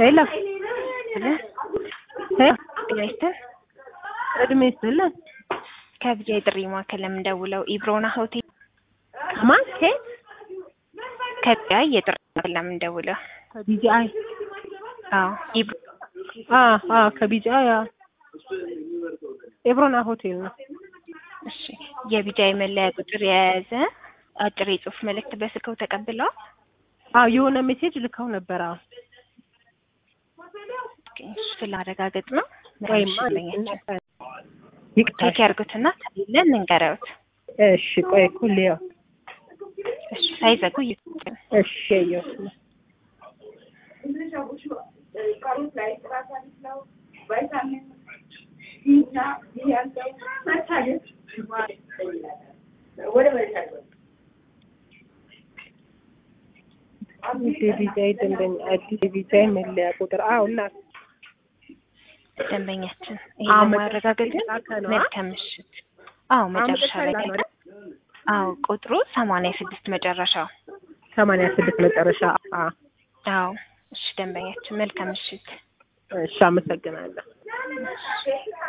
ሄሎ ብለህ ሄሎ ጥያይትን እድሜ ይስጥልን። ከብጃ የጥሪ ማዕከል ለምንደውለው ኢብሮና ሆቴል ከማን ከየት? ከብጃ የጥሪ ማዕከል ለምንደውለው ከቢጂአይ አዎ ኢብሮ አ አ ከቢጂአይ አ ኤብሮና ሆቴል ነው። እሺ የቢጃይ መለያ ቁጥር የያዘ አጭር የጽሁፍ መልእክት በስልክው ተቀብለዋል? አዎ የሆነ ሜሴጅ ልከው ነበር። አዎ እሺ ስላረጋገጥ ነው ወይማ ይቅርታ። ቼክ ያርጉትና ከሌለ እንንገረውት። እሺ ቆይ ኩልያው እሺ ሳይዘጉ ይስጡን። እሺ ያየው አዲስ የቢጃይ ደንበኛ አዲስ የቢጃይ መለያ ቁጥር አዎ እና ደንበኛችን አዎ፣ ይሄን መጨረሻ ማረጋገጥ የተላከ ነው። መልካም ምሽት። አዎ መጨረሻ ላይ መጨረሻ ላይ አዎ ቁጥሩ ሰማንያ ስድስት መጨረሻው ሰማንያ ስድስት መጨረሻ አ አዎ እሺ ደንበኛችን መልካም ምሽት። እሺ አመሰግናለሁ።